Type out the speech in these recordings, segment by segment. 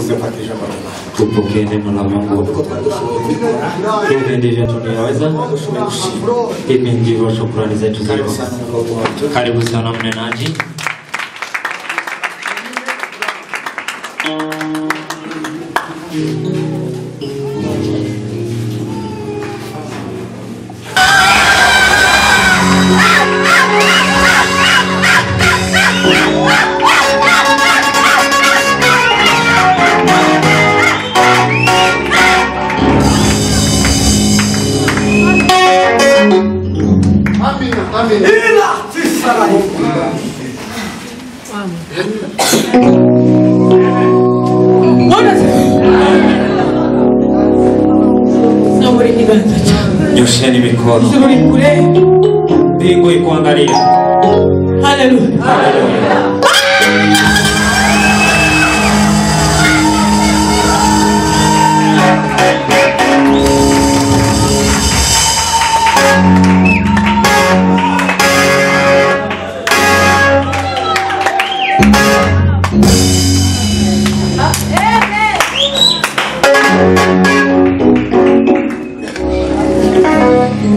seu Patrícia Maraná. Tu pokene no lamango. Quando eu sou eu, Tutendeje tunioza quando eu sou eu, sim. hivi ndivyo shukrani zetu Karibu ziko. sana ndugu watu. Karibu sana mnenaji. Amina, amina. Zobora ikiganza cyawe Nyosheni mikono. zobora kure Mbingu ikuangalia. haleluya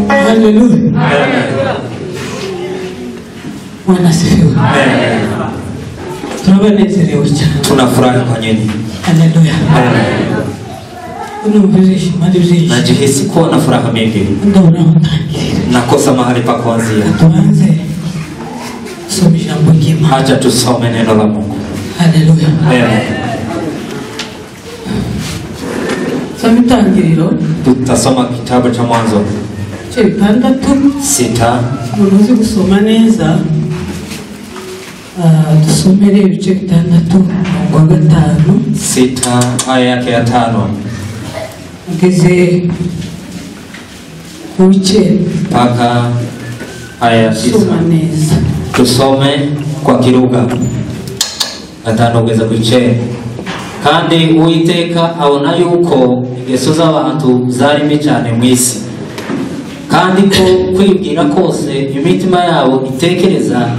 haleluya Bwana asifiwe. Tunabanezerewe cyane. Tunafurahi kwa nyinyi. Haleluya. Unumvira ishema ryinshi. Najihisi kuwa na furaha mingi. Ndabona utangirira. Nakosa mahali pa kuanzia. Tuanze. Soma ijambo ry'Imana. Acha tusome neno la Mungu. Haleluya. Amen. Soma itangiriro Tutasoma kitabu cha Mwanzo cyo bitandatu sita. umuntu uzi gusoma neza ah, dusomere ibice bitandatu umurongo wa gatanu sita aya yake ya tano ugeze ku w'icyenda mpaka aya ya tisa. soma neza tusome kwa kiruga atanogeeza kuche kandi uwiteka abona yuko ingeso z'abantu zarimi cyane mu isi kandi ko kwibwira kose imitima yabo itekereza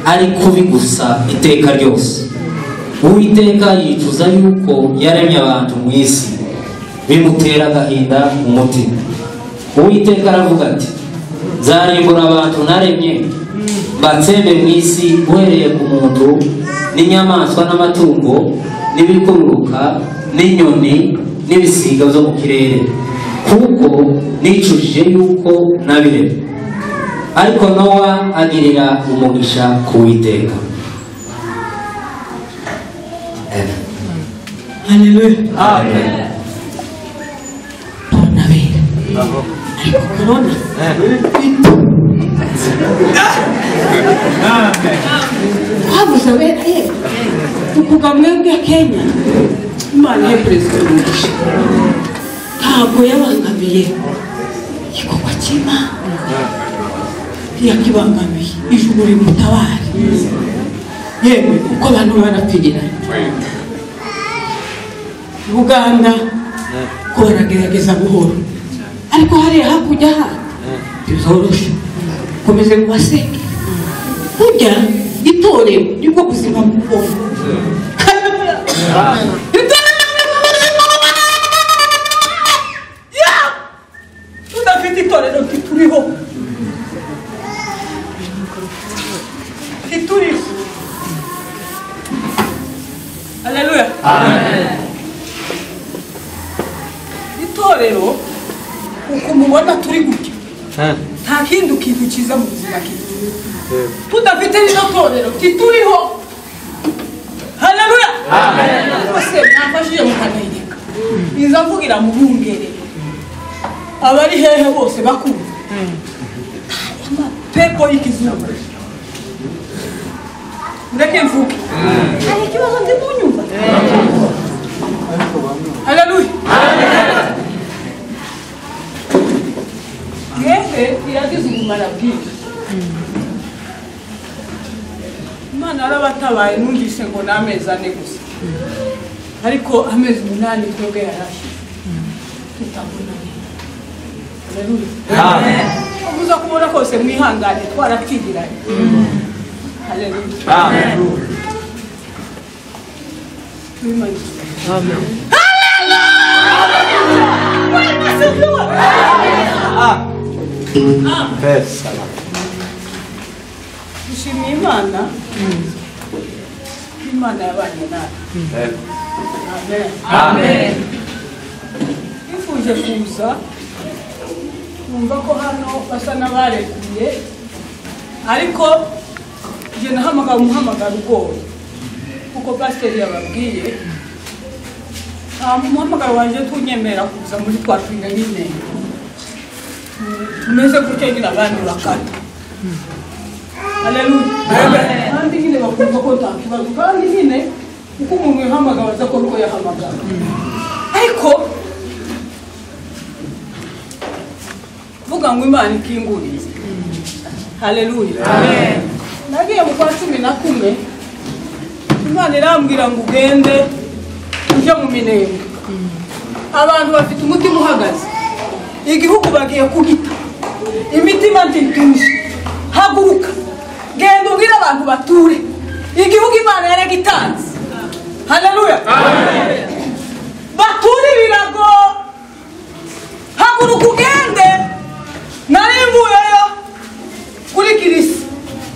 ari kubi gusa iteka ryose uwiteka yicuza yuko yaremye abantu mu isi bimutera agahinda mu mutima uwiteka aravuga ati nzarimbura abantu naremye mbatsembe mu isi uhereye ku muntu n'inyamaswa n'amatungo n'ibikururuka n'inyoni n'ibisiga byo mu kirere kuko nicujije yuko nabiremye ariko nowa agirira umugisha ku witeka haleluya bona bera ariko murabona bito wabuze abera ye tuvuga mwebwe kenya imana ye perezida umugisha ntabwo yabangamiye igikorwa cy'imana ntiyakibangamiye ijuru rimutabare yewe kuko abantu barapfiranye buganda ko baragerageza buhoro ariko hariya hakurya handi bizoroshye komeze mu baseke burya itorero nibwo buzima bw'umuntu tudafite itorero ntituriho ntituriho aleluya itorero uko mubona turi gutya nta kindi kintu cyiza mu buzima kigira tudafite rino torero ntituriho haleluya rwose mwafashije mukanayireka niza mvugira mu bungerere abari hehe bose bakuru pepo y'ikizungu mureke mvuge hari ikibazo ndi kunyumva haleluya mwebwe biragize ubumara bwinshi imana yarabatabaye numvise ngo ni amezi ane gusa ariko amezi umunani twebwe yarashize tutabona uza kubona kose mwihangane twarapfiranye haleluya twimanitse dushimiye imana imana yabanye natwe amen amen twifuje kuza numva ko hano basa n'abarekuye ariko njye nahamagara umuhamagaro ugoye kuko pasiteri yababwiye nta muhamagaro wanjye tunyemerera kuza muri twapinga nyine tumeze gutya nyine abandi bakata haleluya kandi nyine bakumva ko nta kibazo kandi nyine uko umuntu yahamagara adakora uko yahamagara ariko vuga ngo imana ikingurize haleluya nagiye mu kwa cumi na kumwe imana irambwira ngo ugende ujye mu minembwe abantu bafite umutima uhagaze igihugu bagiye kugita imitima ntituje haguruka genda ubwire abantu bature igihugu imana yaragitanze haleluya bature ibirago haguruka ugende nari mvuyeyo kuri kirisi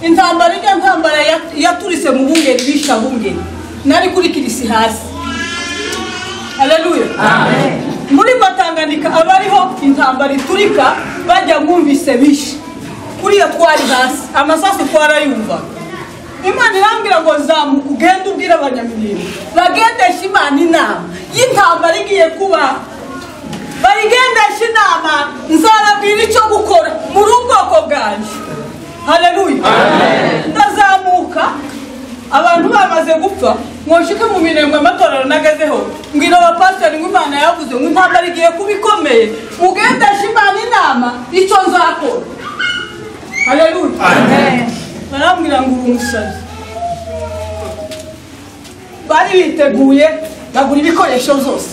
intambara ijya ntambara ya- yaturise mu bungeri bisha bungeri nari kuri kirisi hasi haleluya muri batanganika abariho intambara iturika bajya mwumvise bisha kuriya twari hasi amasasu twarayumvaga imana irambwira ngo zamuka ugende ubwire abanyamirindo bagendeshe imana inama y'intambara igiye kuba barigendeshe inama nzababwira icyo gukora muri ubwoko bwanjye haleluya ndazamuka abantu bamaze gupfa ngo nshike mu minembwe amatora aranagezeho mbwira abapasiteri ngo imana yavuze ngo intambara igiye kuba ikomeye ugendeshe imana inama icyo nzakora haleluya barambwira ngo uri umusazi bari biteguye bagura ibikoresho zose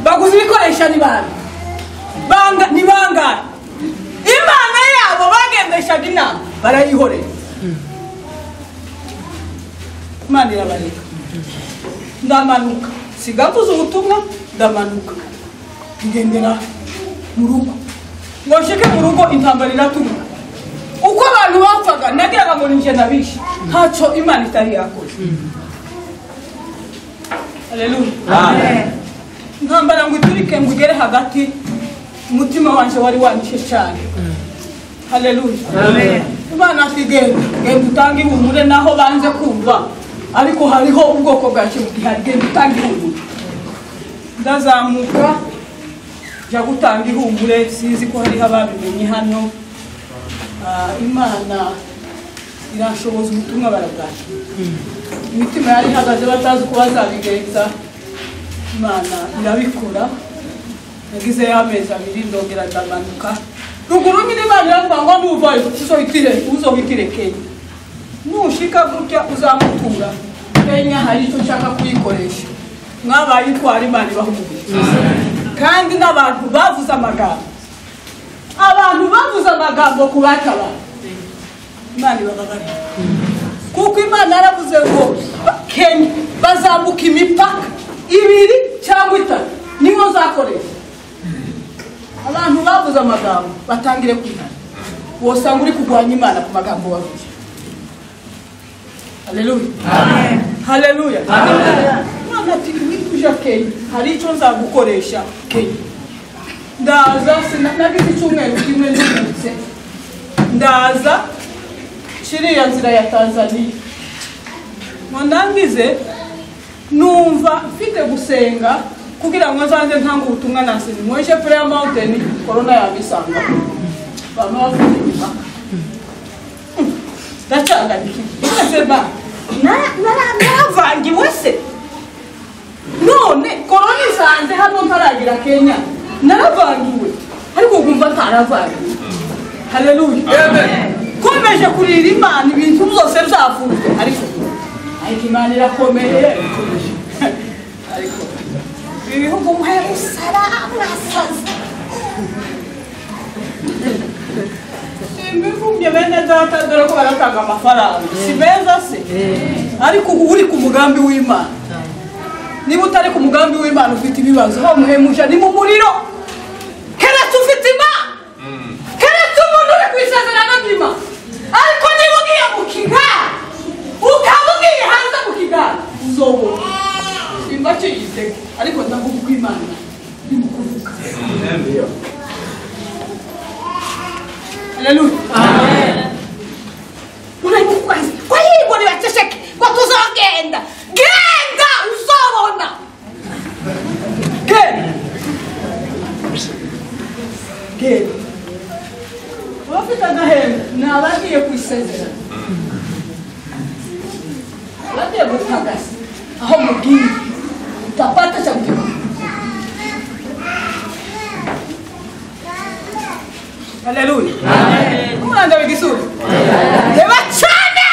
baguze ibikoresho ni bande Banga- ni bangahe imana yabo bagendeshaga inama barayihorera imana irabareka ndamanuka sigavuze ubutumwa ndamanuka ngendera mu rugo ngo nshike mu rugo intambara iratuma uko abantu bapfaga nagiraga ngo ninjye nabishe ntacyo imana itari yakoze haleluya ntambara ngo iturike ngo igere hagati umutima wanjye wari wandishe cyane haleluya imana ati genda genda utange ihumure naho banze kumva ariko hariho ubwoko bwa kintu gihari genda utange ihumure ndazamuka jya gutanga ihumure sinzi ko hariho ababimenye hano Ah, imana irashoboza ubutumwa barabwakira imitima yari ihagaze batazi uko bazabigenza imana irabikora yagize ya mezi abiri ndongera ndamanuka ruguru nyine imana iravuga ngo nuvayo uzohitire uzohitire kenya nushika gutya uzamutura kenya hari icyo ushaka kuyikoresha mwabaye itwara imana ibahumuriza kandi n'abantu bavuze amagambo abantu bavuze amagambo ku batabara imana ibababarira kuko imana yaravuze ngo kenya bazamuka imipaka ibiri cyangwa itatu niyo zakoresha abantu bavuze amagambo batangire kwihana wosanga uri kurwanya imana ku magambo bavuze haleluya haleluya imana ati wituje kenya hari icyo nzagukoresha kenya ndaza sina- nagize icyumweru kimwe nzungutse ndaza kiriya nzira ya tanzaniya ngo ndangize numva mfite gusenga kugira ngo nzanze ntanga ubutumwa nasenye mwishe prayer mountain korona yabisanga bamwe bafite imipaka ndacanganyikira mwese ba na- nara- naravangiwe se none korona isanze hano ntaragira kenya naravangiwe ariko nkumva ntaravangiwe haleluya komeje kurira imana ibintu byose byavuzwe ariko ariko imana irakomeye ariko ibihugu mwe musara mwasaze imivumye bene data dore ko baratanga amafaranga si beza se ariko uba uri ku mugambi w'imana niba utari ku mugambi w'imana ufite ibibazo bamuhemusha ni mu muriro keretse ufite imana keretse umuntu uri ku isezerano ry'ima ariko niba ugiye mu kigara ukaba ugiye hanze mu kigara uzobona simba cyiyitega ariko ndavuga uko imana irimo kuvuga haleluya unarimo kwazi kwa hivyo niwachesheke kwa tuzogenda genda uzobona genda genda abafite agahembe ni abagiye ku isezerano abagiye gutagaza aho mubwiye utapata cha kukiba haleluya umwanza w'igisura reba cyane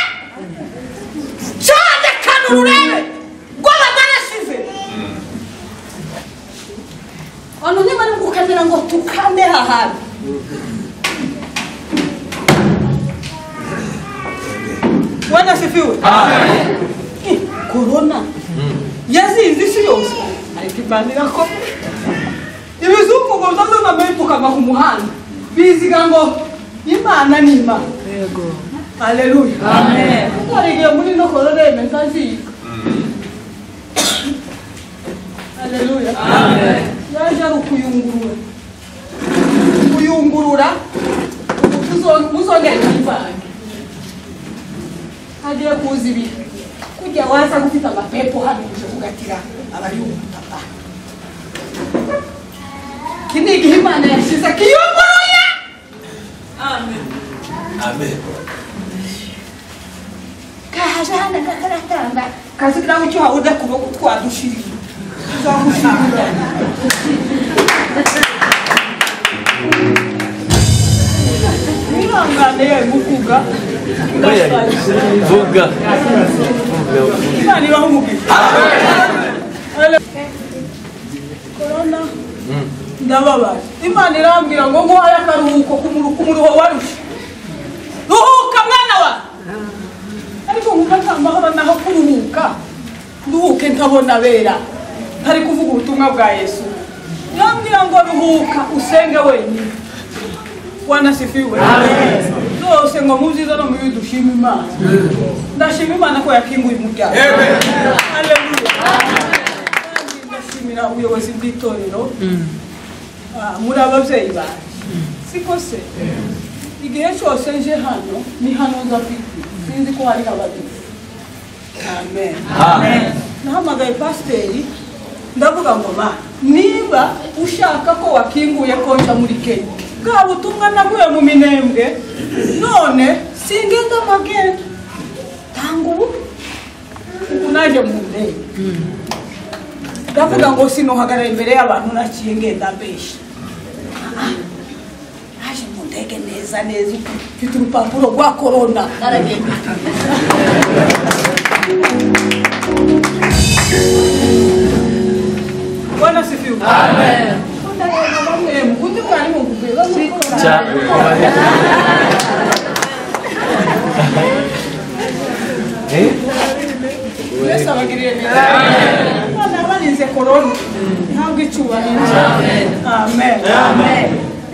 cyane kandi ururebe rw'abatarasize abantu niba ari gukamera ngo tukame hahandi Bwana asifiwe. Eh, Corona yazinze isi yose ariko ibanira ko ibizungu ngo bitazana bipfukama ku muhanda biziga ngo imana ni imana yego haleluya amen twarigiye muri no corona yemeza ziga haleluya amen yaje ari ukuyungurura kuyungurura muzongera imvange hagiye kuza ibihe kujya waza gufite amapepo hano uje kugatira abayungutapa iki ni igihe imana yashize kiyunguruye amen kahaje hano kakaratanga kazigira ngo icyo wabona kuboko twadushiriye tuzagushirira mwihangane yewe gukuga ndashaka Vuga. Imana ibaho umugisha. Corona ndababaje imana irambwira ngo nguhaye akaruhuko ku muruho warusha ruhuka mwana wa ariko nkumva nta mahoro naho kuruhuka nduhuke ntabona bera ntari kuvuga ubutumwa bwa yesu irambwira ngo ruhuka usenge wenyine wanasifiwe zose ngo mu byiza no mu bibi dushima imana ndashima imana ko yakinguye umuryango Haleluya. Kandi ndashimira ubuyobozi bw'itorero Ah, muri ababyeyi banjye siko se igihe cyose nje hano ni hano nza kwitwa sinzi ko hari abadive amen nahamagaye pasiteri ndavuga ngo ma niba ushaka ko wakinguye konta muri kenya bwa butumwa naguye mu minembwe none singenda amagenda tanga ubu ubu naje mu ndege ndavuga ngo sinuhagarara imbere y'abantu naciye ngenda mbeshya Ah, naje mu ndege neza neza mfite urupapuro rwa korona naragenda bwana sifiwe Undareba bamwe mu- undi mwarimu nguvuye bamukora. Yesu abagiriye neza. Abana barinze korona ntabwo icyubahiro. Amen.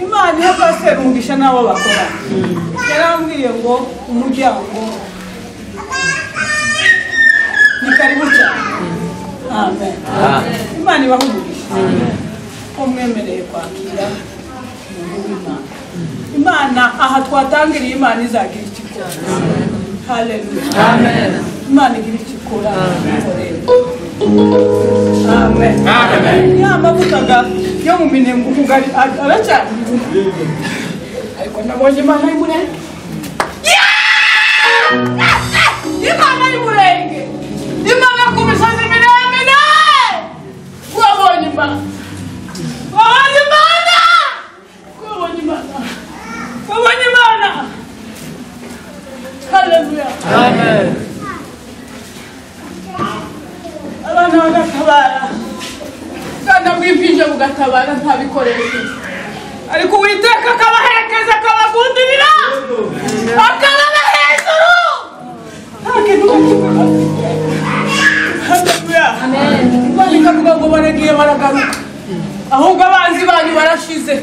Imana iyo pasiteri umugisha n'abo bakora yarambwiye ngo umuryango ni karibu cyane. Amen. Imana ibaha umugisha ko mwemereye kwakira umuntu w'Imana. Imana aha twatangiriye Imana izagira icyo ikora. Haleluya. Amen. Imana igira icyo ikora. ikorere. Amen. Amen. Ya mavuta ga yo mu minengo kugari aracyari. Ariko nabonye Imana ari murenge. Imana ari murenge. Imana ku misozi miremire. Wabonye Imana. Wabonye Imana. Wabonye Imana. Wabonye Imana. Haleluya. abantu bagatabara ubwana bw'impinja bugatabara nta bikoresho ariko uwiteka akabaherekeza akabagundurira akababa hejuru nta kintu bakibura haleluya ikavuga ngo baragiye baragaruka ahubwo abanzi banyu barashize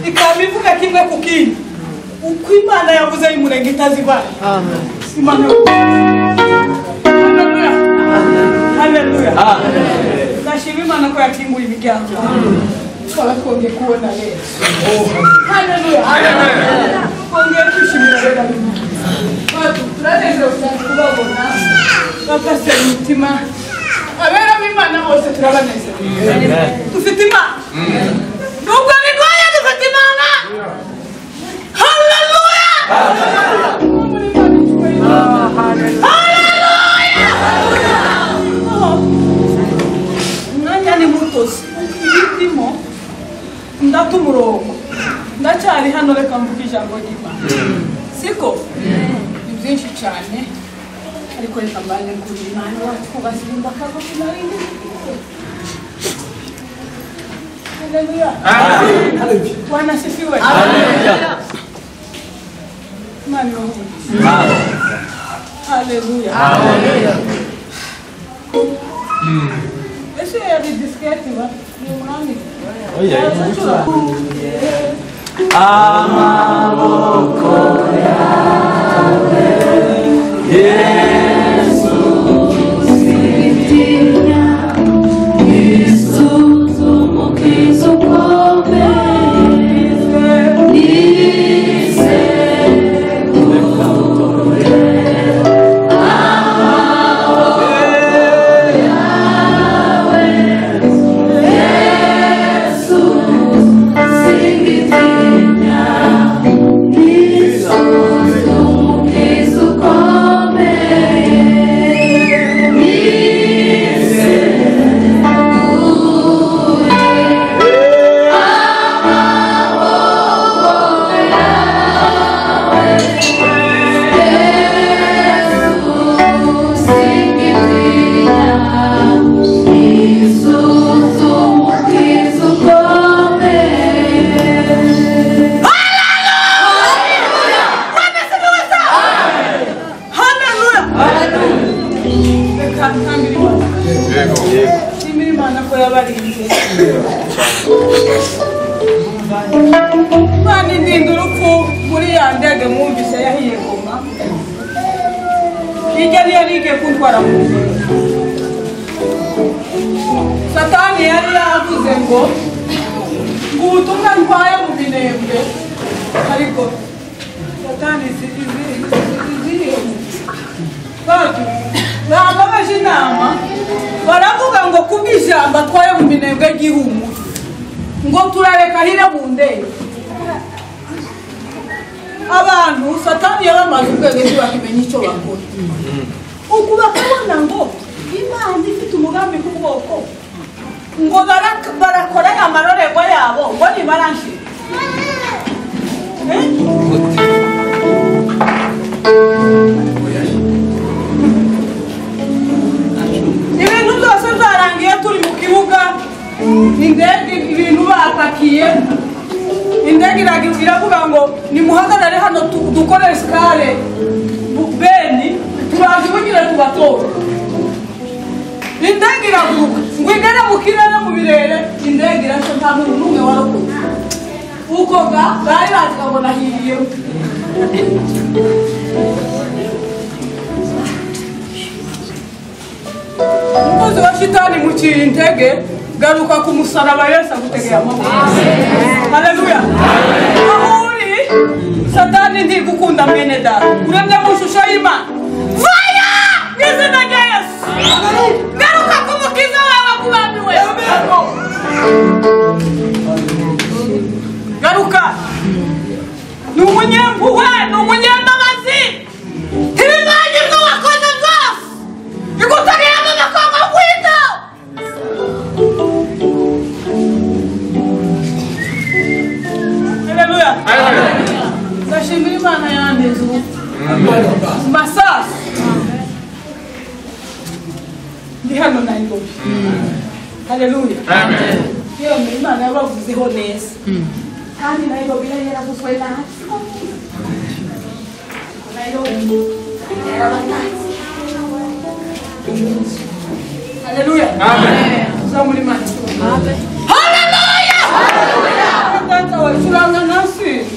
ikaba ivuga kimwe ku kindi uko imana yavuze y'umurenge itazibana Imana- Haleluya. Haleluya. ndashima imana ko yakinguye imiryango twarakonge kubona rero Haleluya. twongeye kwishimira rero turanezerewe cyane kubabona bakasera imitima abera b'imana bose turabanezerewe dufite imana nubwo bigoye dufite imana haleluya umwanya ni muto si ibirimo ndata umurongo ndacyari hano reka mvuge ijambo ry'imana siko ni byinshi cyane ariko reka mbane kuri imana watwubashije imbaka zo kumarinda Haleluya. Bwana asifiwe. Imana ibahe. Haleluya. Ese yari disiketi ba? Ni umwami. Oya. Haleluya. Reka ntambire Imana. Nshimire Imana ko yabarinze. Imana indinda urupfu muri ya ndege mwumvise yahiye goma. Hirya niyo yari igiye kuntwara mu ijuru. Satani yari yavuze ngo ngo ubutumwa ntwaye mu minembwe ariko Satani izi- izi- izi- izi- Batu, bababaje inama baravuga ngo kuba ijambo atwaye mu minembwe ry'ihumu ngo turareka hire mu ndege abantu satani yaramaze ubwenge ntibakimenya icyo bakora uku bakabona ngo imana ifite umugambi ku bwoko ngo bara- barakora amarorerwa yabo ngo nibaranshira Eh? ibintu byose byarangiye turi mu kibuga indege ibintu bapakiye indege iragira- iravuga ngo nimuhagarare hano tu- dukore sikare bu- beni turazibugire tubatora indege iraguruka ngo igere mu kirere mu birere indege irasa nta muntu n'umwe warokotse uko ga bari bazi babona hiriyeho umukozi wa shitani mu kintege garuka ku musaraba yesu agutegeye amaboko haleluya aho uri satani ntigukunda mwene data uremye mu ishusho y'imana vaya mu izina rya yesu garuka ku mukiza wawe kubambiwe garuka ni umunyempuhwe ni umunyembabazi ntibibagirwe wakoze byose bigutariyemo bakanga kwita haleluya ndashimira imana yandiza ubu masasu ndi hano nairobi haleluya iyo ni imana yabavuzeho neza kandi nairobi yari yaravuzwe natwe nairobi yarabatanga haleluya uzamuri mani haleluya muganga wawe turanga ntasinzi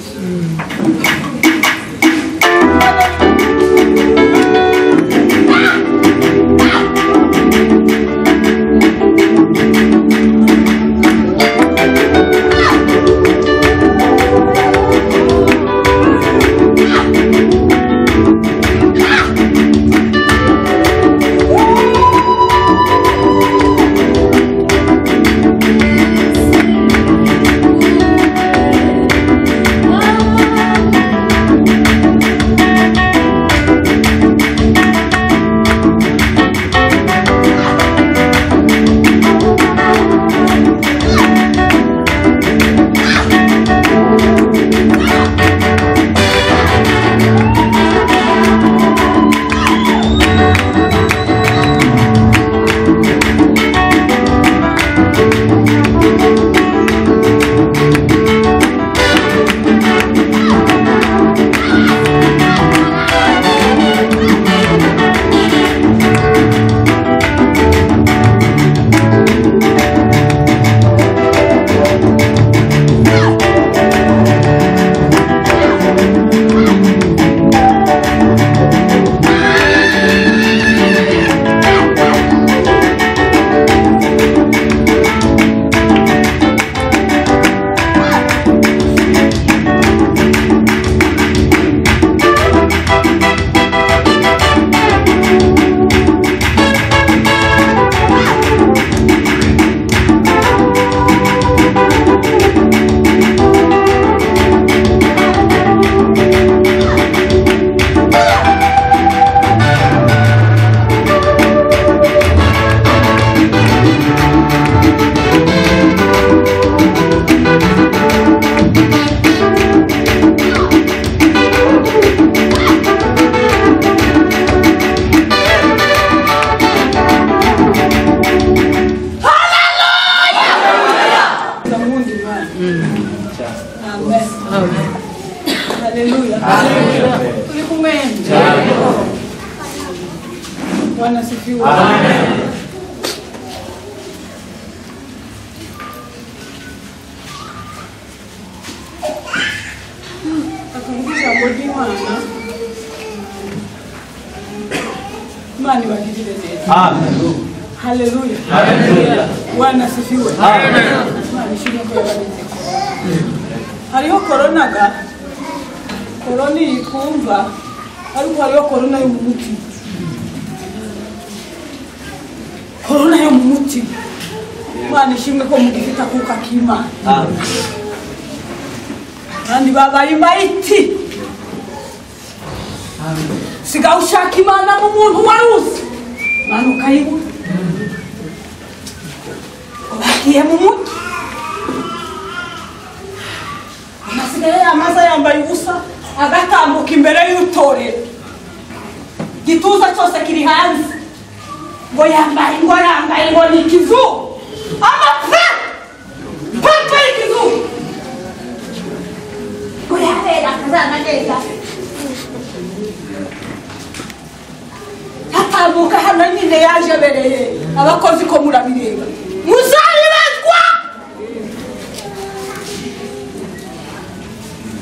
ndamundi imana amen haleluya turi kumwe bwana sifiwe akumva ijambo ry'imana imana ibagirire neza haleluya bwana sifiwe Imana ishimwe ko yabarinze korona. hariho korona ga korona iyi twumva ariko hariho korona yo mu mutima korona yo mu mutima imana ishimwe ko mugifite akuka k'imana kandi babaye imayiti sigaho ushaka imana mu muntu wari uzi imana ukayibura bagiye mu mugi amasigaye yamaze yambaye ubusa agatambuka imbere y'utorero igituza cyose kiri hanze ngo yambaye ngo yambaye ngo ni ikizu amapfa papa y'ikizu ngo yabera akazana neza atambuka hano nyine yaje abereye abakozi ko murabireba muzabibazwa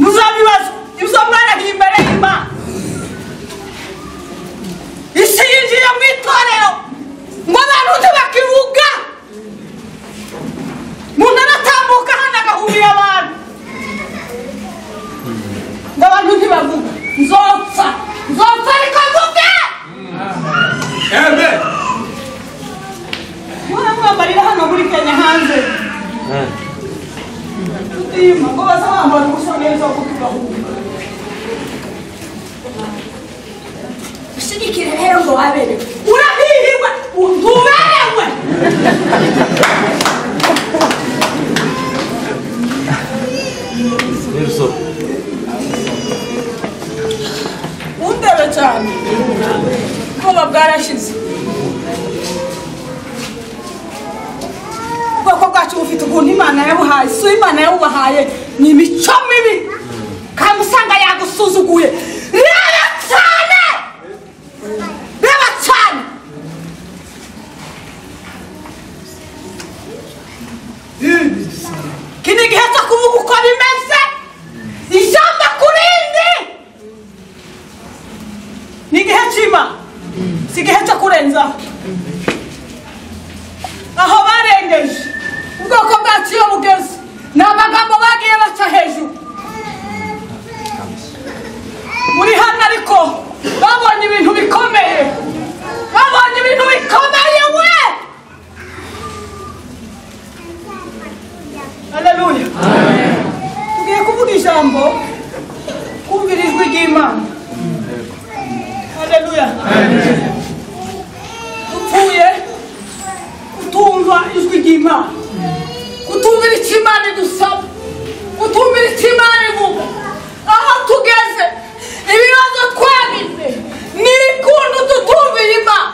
muzabibazwa izo mwana ni imbere y'imana isi yinjira mu itorero ngo abantu ntibakivuga umuntu aratambuka hano agahurira abantu ngo abantu ntibavuga nzopfa nzopfa ariko mvuge mwambarira hano muri kenya hanze tutima ngo baza bambara ubusa neza kuko tugahunga ushyigikire rero ngo wabere urahihirwe ntuberewe undebe cyane ubwoba bwarashize ubwoko bwacu bufite ukuntu imana yabuhaye si imana yabubahaye ni imico mibi kandi usanga yagusuzuguye reba cyane reba cyane kino gihe cyo kuvuga uko bimeze ijambo kurindi ni igihe cy'ima si igihe cyo kurenzaho aho barengeje ubwoko bwacu iyo bugeze ni amagambo bagiye baca hejuru muri hano ariko babonye ibintu bikomeye babonye ibintu bikomeye we aleluya tugiye kuvuga ijambo kumvira ijwi ry'imana aleluya dupfuye kutumva ijwi ry'imana kutumvira icyo imana idusaba kutumvira icyo imana ivuga aho tugeze ibibazo twagize n'irikundu tutumvira imana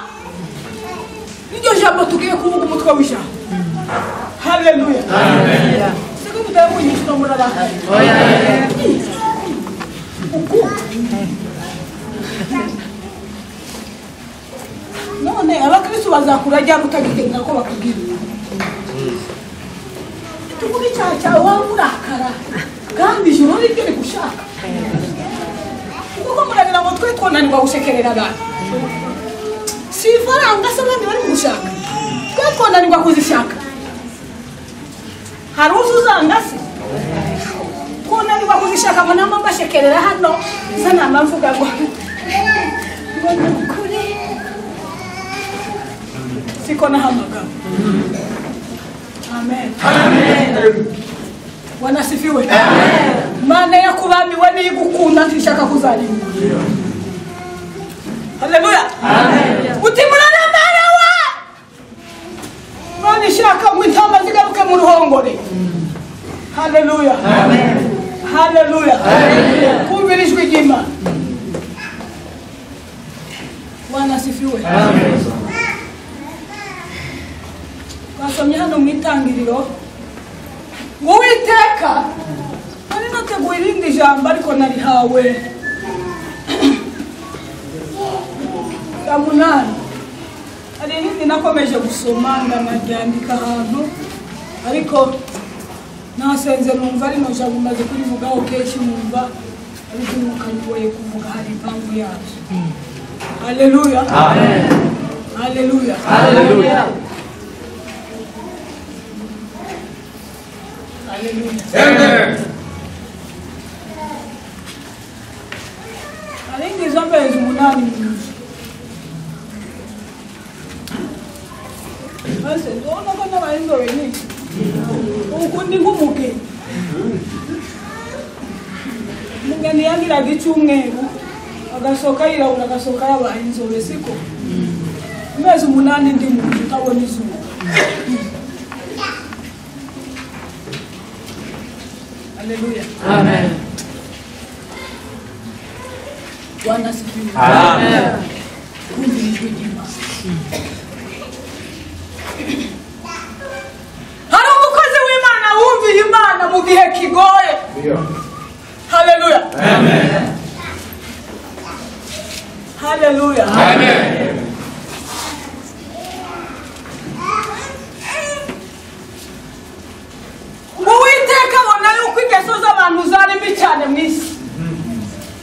niryo jambo tugiye kuvuga umutwe w'ijambo haleluya siko mutayikunyishwa murarakaye uku none abakristo bazakura ryari utagitegura ko bakubwira tuvuga icyaha cyawe waba urakara kandi ijoro ni ryo rigushaka kuko muragira ngo twe twonanirwa gushekerera abantu si ifaranga se abandi bari gushaka twe twonanirwa kuzishaka hari uzi uzanga se twonanirwa kuzishaka ngo namba mbashekerera hano za namba mvuga ngo ngo ni ukuri siko nahamagara amen wanasifiwe mana yakubambiwe niyigukunda ntishaka kuzarimbura haleluya uti muranamerewe none ishaka ngo intama zigaruke mu ruhongore haleluya haleluya kumvira ijwi ry'imana wanasifiwe twasomye hano mu itangiriro ngo uwiteka nari nateguye irindi jambo ariko narihawe bwa munani hari irindi nakomeje gusoma ndanaryandika ahantu ariko nasenze numva rino jambo maze kurivugaho kenshi numva ariko nukangoye kuvuga hari impamvu yabyo haleluya haleluya haleluya haleluya arengeje amezi umunani mu nzu maze ndabona ko n'aba inzobe nyinshi ubu ndi nk'umugeni umugeni yagiraga icyumweru agasohoka yirabura agasohoka yabaye inzobe siko amezi umunani ndi mu nzu utabona izuba haleluya bwana sifiwe kumvira ijwi ry'imana hari umukozi w'imana wumviye imana mu gihe kigoye haleluya haleluya ngo uwiteka abona yuko ingeso z'abantu zari mbi cyane mu isi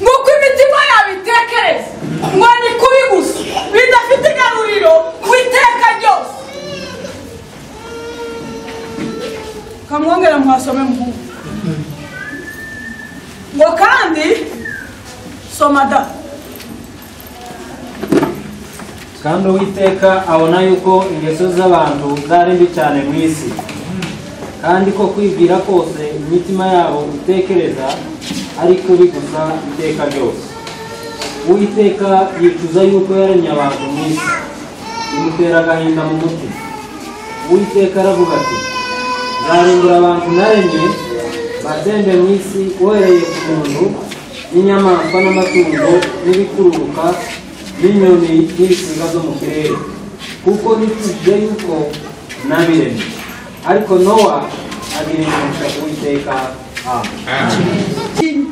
nk'uko imitima yabo itekereza ngo ni kubi gusa bidafite igaruriro ku iteka ryose kamwongera muhasome muhungu ngo kandi soma da kandi uwiteka abona yuko ingeso z'abantu zari mbi cyane mu isi kandi ko kwibwira kose imitima yabo itekereza ari kubi gusa iteka ryose uwiteka yicuza yuko yaremye abantu mu isi bimutera agahinda mu mutima uwiteka aravuga ati nzarimbura abantu naremye batembe mu isi uhereye ku muntu n'inyamaswa n'amatungo n'ibikururuka n'inyoni n'ibisiga zo mu kirere kuko nituje yuko nabiremye ariko nowa agira imigisha uwiteka amen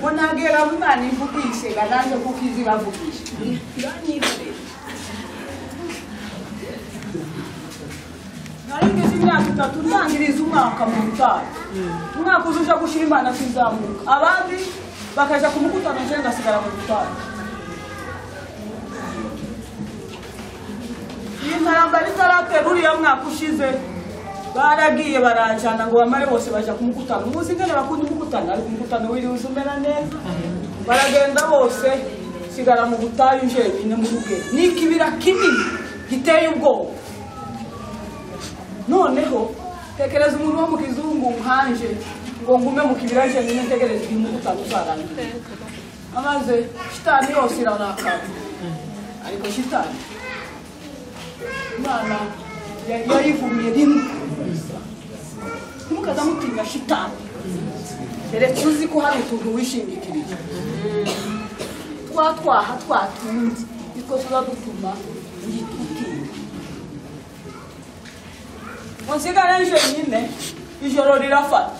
bonagera umwana imvugishe ngaranze kuko izi bavugisha nari ngize imyaka itatu ntangiriza umwaka mu butayu umwaka uza uja gushyira imana akizamuka abandi bakaja kumukutana nje ngasigara mu butayu iyi ntambara itaratera uriya mwaka ushize baragiye baranjana ngo bamare bose baja kumukutana umunsi ngene bakunda umukutana ariko umukutana wiriwe uza umera neza baragenda bose sigara mu butayu jenyine mu rugero ni ikibira kinini giteye ubwoba noneho tekereza umuntu wo mu kizungu nkanje ngo ngume mu kibira njyenyine ntegereze ibintu bitanu uzarangira amaze shitani yose irarakara ariko shitani imana ya- yayivumiye rimwe ntimukaza mutinya shitani keretse uzi ko hari utuntu wishingikirije twa twaha twatunze nitwo tuba dutuma yitutinya musigare njyenyine ijoro rirafata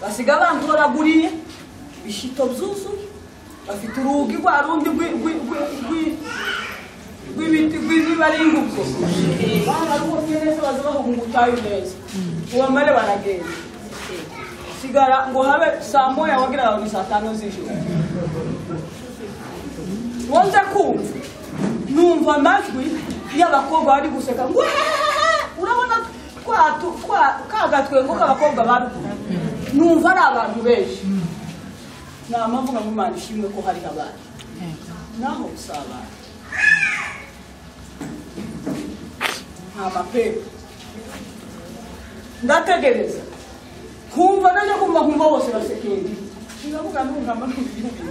basiga bantoraguriye bishito byuzuye bafite urugi rwa rundi rwi- rwi- rwi- rwi- rw'ibiti rw'ibiba ari ingubwo bararubonye neza baza bahunga ubutayu neza ubamare baragenda sigara ngo habe saa moya wagira ngo ni saa tanu z'ijoro wonze kumva numva amajwi y'abakobwa bari guseka ngo "Weee!" urabona kwa tu- kwa- ka gatwengo k'abakobwa barukuru numva ari abantu benshi nta mpamvu nka mumana ishimwe ko hari abandi naho usabana nta mapepa ndategereza nkumva najya kumva nkumva bose basekeye ndavuga ntungamba ntugihugu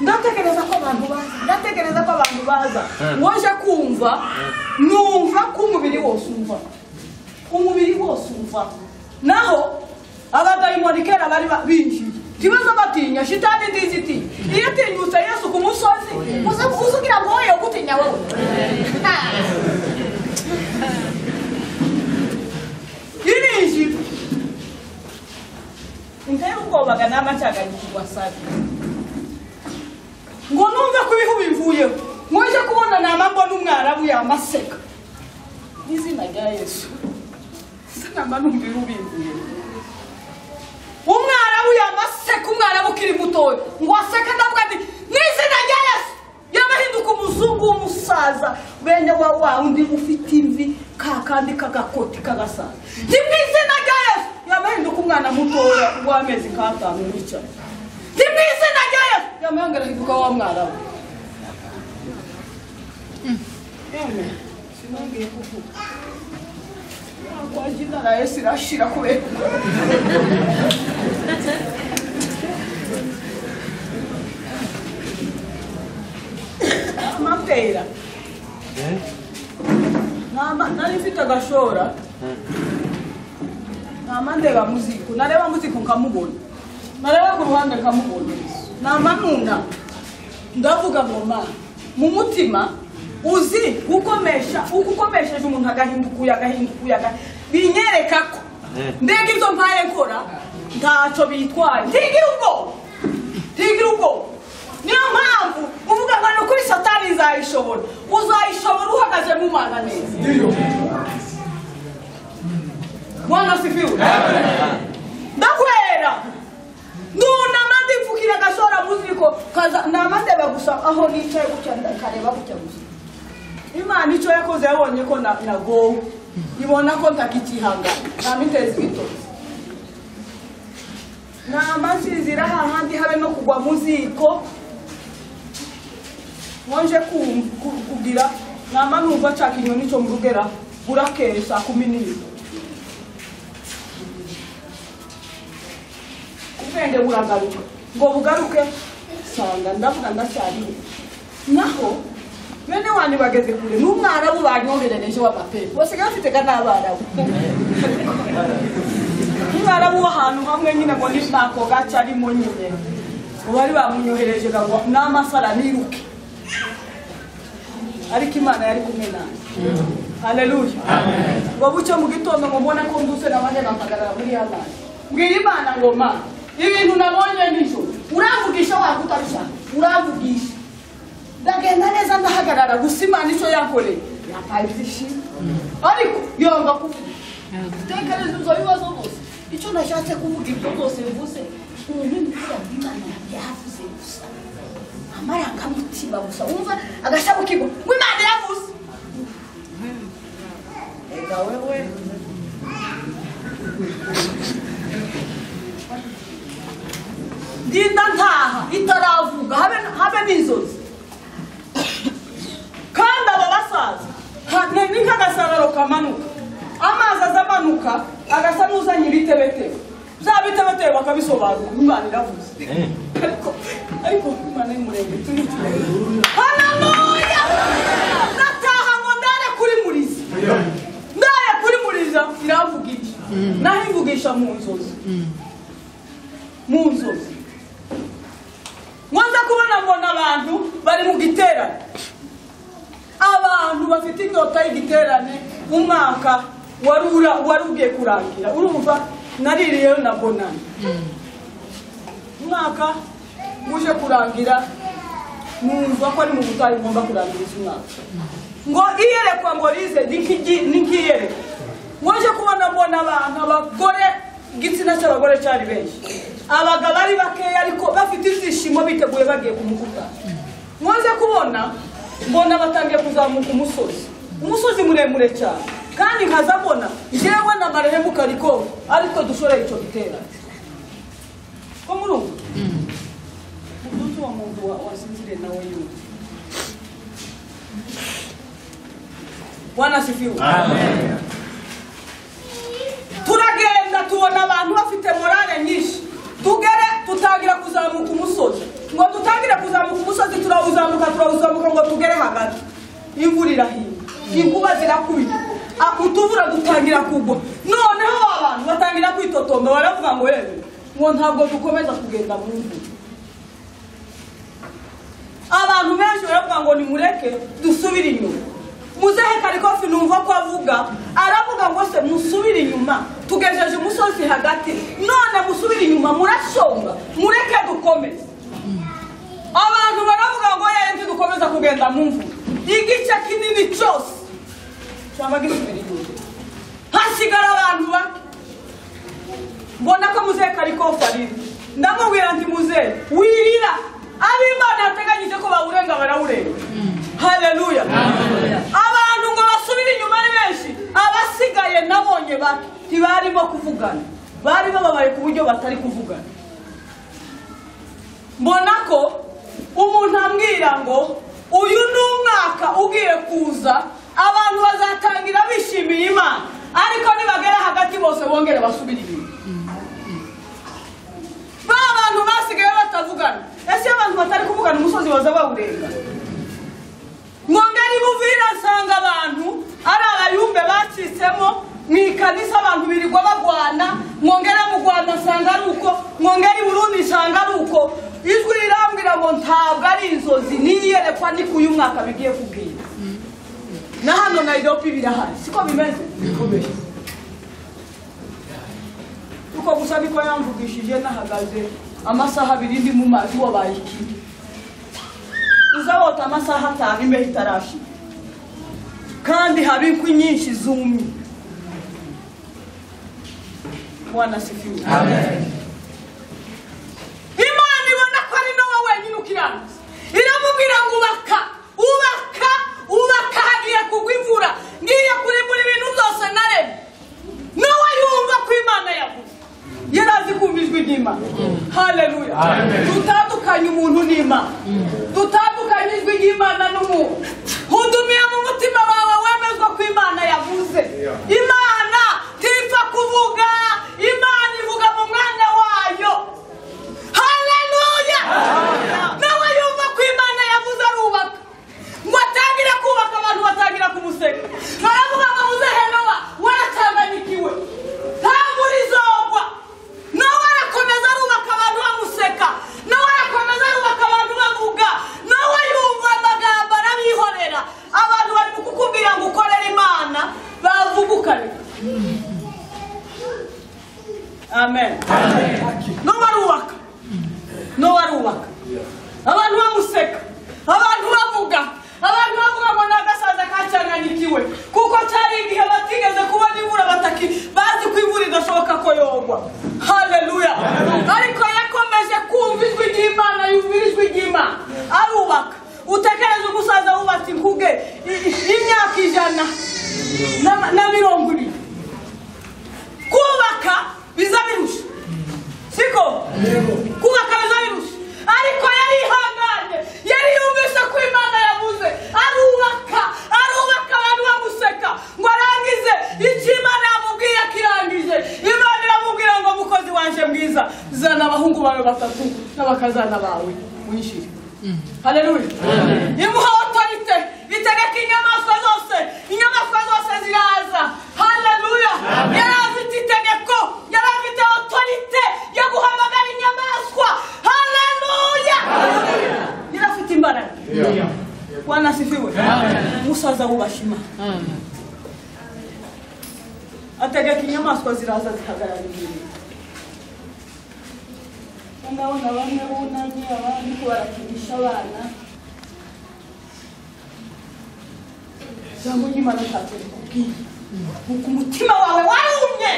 ndatekereza ko abantu baza ndatekereza ko abantu baza waje kumva numva ko umubiri wose umva umubiri wose umva naho abadayimoni kera bari ba- binjiye ikibazo batinya shitani ndizi iti iyo utinyutse yesu ku musozi uza uza ugira ngo wowe yagutinya wowe irinjira intera ubwoba ganama cyaganyikirwa sabi ngo numve ko ibihu bivuyeho mwaje kubona nama mbona umwarabu yamaseka n'izina rya yesu sanamba numva ibihu bivuyeho umwarabu yamaseka umwarabu ukiri mutoya ngo aseka ndavuga nti n'izina rya yesu yabahinduka umuzungu w'umusaza bene wa wa undi ufite imvi ka kandi kagakoti kagasaza ni mu izina rya yesu yabahinduka umwana mutoya w'amezi nk'atanu wicaye ni mu izina rya yesu yamahanga arahinduka wa mwarabu yemwe sinongeye kuvuga yakwaje inzara yesu irashira kubera amapera Nama- nari mfite agashora nama ndeba muziku nareba muziku nkamubona nareba ku ruhande nkamubona nama nuna ndavuga ngo ma mu mutima uzi gukomesha ugukomesheje umuntu agahinduka uyu agahinduka uyu aga- binyereka ko mbega ibyo mpaye nkora ntacyo bitwaye ntigira ubwoba ntigira ubwoba niyo mpamvu uvuga ngo ni ukuri satani nzayishobora uzayishobora uhagaze mu mana neza bwana sifiwe ndakwera ndunama ndipfukira agashora mu ziko kaza nama ndeba gusa aho nicaye gutya ndakareba gutya gusa imana icyo yakoze yabonye ko na- nagowe ibona ko ntakikihangana namiteza ibitoki nama nsinzira hahandi habe no kugwa mu ziko nkonje kum- ku- kugira nama numva nshaka inyoni cyo mu rugera burakeye saa kumi n'imwe ubwenge buragaruka ngo bugaruke nsanga ndavuga ndacyariho naho bene wanyu bageze kure n'umwarabu banyoherereje w'amapepo basigaye bafitega n'abarabu umwarabu w'ahantu hamwe nyine ngo ni ntako gace arimo nyine ngo bari bamunyohereje ngo n'amasara niruke ariko imana yari kumwe nanjye haleluya ngo bucyo mu gitondo ngo mbona ko nduse nabanje nampagarara muri ya mani mbwira imana ngo ma ibintu nabonye nijoro uramvugisha waba utabishaka uramvugisha ndagenda neza ndahagarara gusa imana icyo yakoreye yatayizishima ariko yanga kuvuga tekereza ibyo bibazo bose icyo nashatse kuvuga ibyo byose bivuze umuntu imibura imana yavuze gusa amarangamutima gusa wumva agashabu kigo ngo imana yavuze reka wewe ndinda ntaha itaravuga habe habe n'inzozi kandi abo basaza ha- ni ni nk'agasararo kamanuka amazi aza amanuka agasa n'uzanye ibitebetebe bya bitebetebe bakabisobanura umwana iravuze ariko ariko umwana ni muremure turi hanamuya nataha ngo ndare kuri muriza ndare kuri muriza iravuga iki naho ivugisha mu nzozi mu nzozi ngo nza kubona mbona abantu bari mu giterane abantu bafite inyota y'igiterane umwaka wari ura- wari ugiye kurangira urumva naririyeyo na bonani umwaka uje kurangira numva ko ari mu butayu ngomba kurangiriza umwaka ngo iyerekwa ngo rize ni nk'igi- ni nk'iyerekwa ngoje kubona mbona abantu abagore igitsina cy'abagore cyari benshi abagabo ari bakeya ariko bafite ibyishimo biteguye bagiye kumukuta ngoze kubona mbona batangiye kuzamuka umusozi umusozi muremure cyane kandi nkaza mbona njyewe na marehemu kariko ariko dushoreye icyo giterane ko murumva umunsi wa muntu wa- wasinziriye nawe yumva wanasifiwe turagenda tubona abantu bafite morale nyinshi tugere tutangira kuzamuka umusozi ngo dutangire kuzamuka umusozi turawuzamuka turawuzamuka ngo tugere hagati imvura irahiye inkuba zirakubita Ah, utuvura dutangira kugwa noneho abantu batangira kwitotomba baravuga ngo yewe ngo ntabwo dukomeza kugenda mu mvura abantu benshi baravuga ngo nimureke dusubire inyuma muzehe karikofi numva ko avuga aravuga ngo se musubire inyuma tugejeje umusozi hagati none musubire inyuma murashonga mureke dukomeze abantu baravuga ngo yeye ntidukomeza kugenda mu mvura igice kinini cyose cyaba gisubira inyuma hasigara abantu bake mbona ko muzehe karikofu arira ndamubwira nti muzehe wirira ab'imana yateganyije ko bawurenga barawurenga haleluya abantu ngo basubire inyuma ari benshi abasigaye nabonye bake ntibarimo kuvugana bari bababaye ku buryo batari kuvugana mbona ko umuntu ambwira ngo uyu ni umwaka ugiye kuza abantu bazatangira bishimiye imana ariko nibagera hagati bose bongere basubire inyuma ba bantu basigaye batavugana ese iyo abantu batari kuvugana umusozi baza bawurenga ngo ngari buvira asanga abantu ari abayumbe bacitsemo mu ikanisa abantu birirwa bagwana ngo ngere mu rwanda asanga ari uko ngo ngere i burundi isanga ari uko ijwi rirambwira ngo ntabwo ari inzozi n'iyerekwa ni kuyu mwaka bigiye kubwira na hano nayiropi birahari siko bimeze bikomeye uko gusa niko yamvugishije nahagaze amasaha abiri ndi mu mazi wabaye ikibi uza wota amasaha atanu imbeho itarashira kandi haba inkwi nyinshi zumye wanasifiwe imana ibona ko ari nowe wenyine ukiranutse iramubwira ngo ubaka ubaka ubaka hagiye kugwa imvura ngiye kurimbura ibintu byose naremye nowe yumva ko imana yavuze yari azi kumva ijwi ry'imana haleluya dutandukanye umuntu n'imana dutandukanye ijwi ry'imana n'umuntu hudumiye mu mutima wawe wemezwa ko imana yavuze imana tipfa kuvuga imana ivuga mu mwanya wayo haleluya nawe yumva ko imana yavuze arubaka ngo atangire kubaka abantu batangira kumuseka baravuga ngo muzehe nowa waratanganyikiwe ntamvura izogwa nowa arakomeza arubaka abantu bamuseka nowa arakomeza arubaka abantu bavuga nowe yumva amagambo arabihorera abantu bari kukubwira ngo ukorere imana bavugukane amen nowa arubaka nowe arubaka abantu bamuseka abantu bavuga abantu bavuga ngo ni agasaza kacanganikiwe na- na mirongo ibiri kubaka biza birusha siko kubaka biza birusha ariko yari ihanganye yari yumvise ko imana yavuze arubaka arubaka abantu bamuseka ngo arangize icyo imana yamubwiye akirangije imana iramubwira ngo mukozi wanje mwiza zana abahungu bawe batatu n'abakazana bawe winjire haleluya imuha otorite itegeka inyamaswa zose inyamaswa zose ziraza haleluya yari afite itegeko yari afite otorite yo guhamagara inyamaswa haleluya yari afite imbaraga wanasifiwe umusaza wubashima ategeka inyamaswa ziraza zihagarara imbere ndabona bamwe bunamye abandi kubarakinisha abana jambo ry'imana ntacyo rikubwiye nuko umutima wawe warumye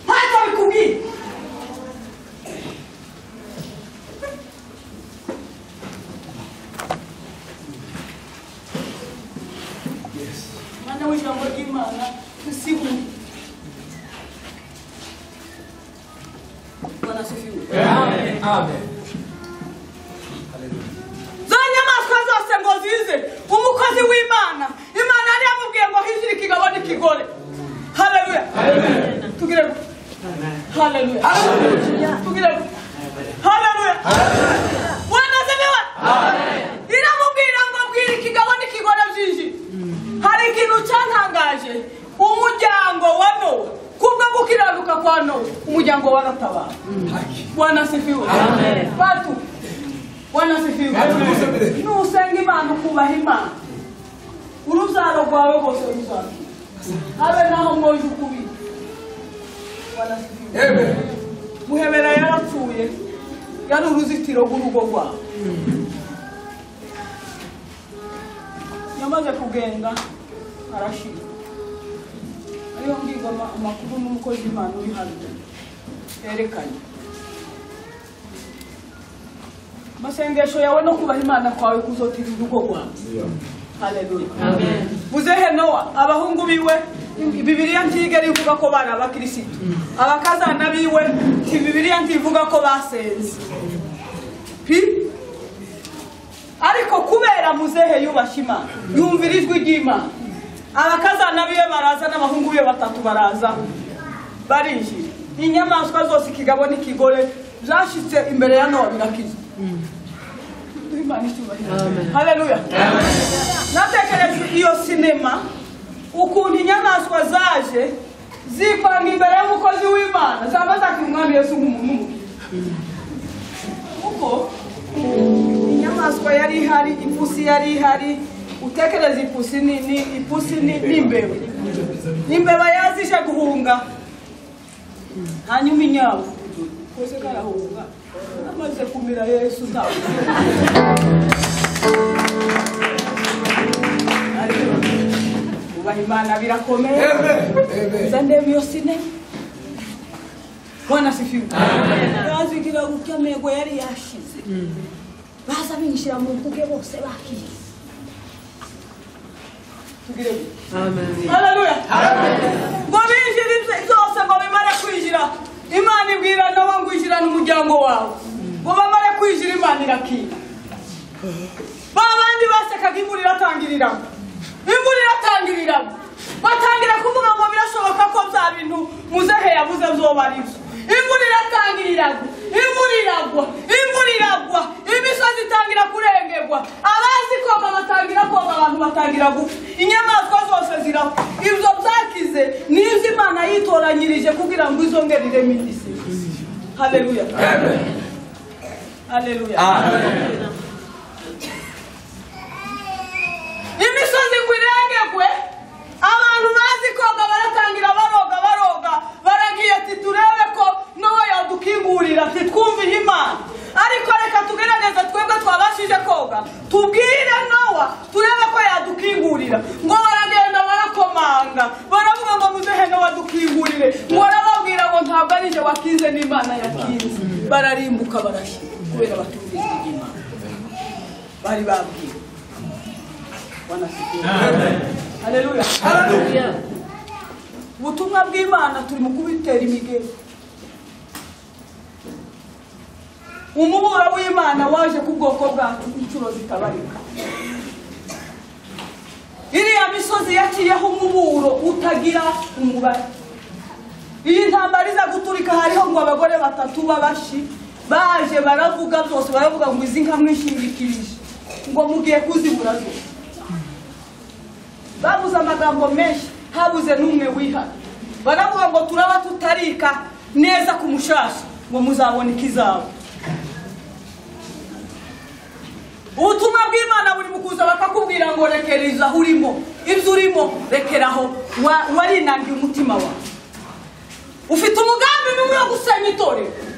ntacyo bikubwiye mwana w'ijambo ry'imana tusigure Bwana asifiwe. za nyamaswa zose ngo zize umukozi w'imana imana yari yamubwiye ngo hijire ikigabo n'ikigore haleluya tugire gu- haleluya tugire gu- haleluya wanazemewe iramubwira ngo bwira ikigabo n'ikigore byinjire hari ikintu cyantangaje umuryango wa nowa kubwo gukiranuka kwa nowa umuryango waratabara bwana sifiwe batu bwana sifiwe nusenga imana ukubaha imana urubyaro rwawe rwose ruzakira habe naho mwoje ukubiri bwana sifiwe muhebera yarapfuye yari uruzitiro rw'urugo rwawe yamaze kugenda arashira ariyo mbwirwa ama- amakuru n'umukozi w'imana uri hano yerekanye masengesho yawe no kubaha imana kwawe kuzotira urugo rwawe haleluya muzehe nowa abahungu biwe bibiliya ntigera ivuga ko bari abakirisitu abakazana biwe ti bibiliya ntivuga ko basenze pi ariko kubera muzehe yubashye imana yumvira ijwi ry'imana abakazana biwe baraza n'abahungu biwe batatu baraza barinjira inyamaswa zose ikigabo n'ikigore byashyitse imbere ya nowa birakiza Duhe Imana icyubahiro. haleluya natekereje iyo sinema ukuntu inyamaswa zaje zipanga imbere y'umukozi w'imana zaba zakira umwami yesu nk'umuntu umwe kuko inyamaswa yari ihari ipusi yari ihari utekereza ipusi ni ni ipusi ni ni imbeba imbeba yazije guhunga hanyuma inyabu kose karahunga amaze kumira yesu ntawe Ariko, ubaha imana birakomeye nza ndeba iyo sinema bwana sifiwe yazigira gutya amego yari yashize baza binjira mu mbuge bose bakiriye tugire haleluya ngo binjire ibyo- byose ngo bimare kwinjira imana ibwira nabo ngo injirane umuryango wawe ngo bamare kwinjira imana irakira ba bandi basekaga imvura iratangiriramo imvura iratangiriramo batangira kuvuga ngo birashoboka ko bya bintu muzehe yabuze byoba ari byo imvura iratangiriramo imvura iragwa imvura iragwa imisozi itangira kurengerwa abazi koga batangira koga abantu batangira gupfa inyamaswa zose zirapfa ibyo byakize ni ibyo imana yitoranyirije kugira ngo izongere ireme isi haleluya haleluya imisozi ngo irengegwe abantu bazi koga baratangira baroga baroga baragiye ati turebe ko nowe yadukingurira ati twumviye imana ariko reka tugerageze twebwe twabashije koga tubwire nowa turebe ko yadukingurira ngo baragenda barakomanga baravuga ngo muzehe nowa dukingurire ngo arababwira ngo ntabwo ari jye wakinze n'imana yakinze bararimbuka barashyira kubera batumvise iby'imana bari babwiwe Bwana asifiwe. Haleluya. Haleluya. Ubutumwa bw'Imana turi mu kubitera imigeri. Umubura w'Imana waje ku bwoko bwacu inshuro zitabarika. Iriya misozi yaciyeho umuburo utagira umubare. Iyi ntambara iza guturika hariho ngo abagore batatu babashi baje baravuga byose baravuga ngo izi nka mwishingikirije ngo mugiye kuzibura zose. babuze amagambo menshi habuze n'umwe wihana baravuga ngo turaba tutarika neza ku mushasha ngo muzabone ikizabo ubutumwa bw'imana buri mu kuza bakakubwira ngo rekereza aho urimo ibyo urimo rekeraho warinangiye umutima wawe ufite umugambi n'umwe wo gusenya itorero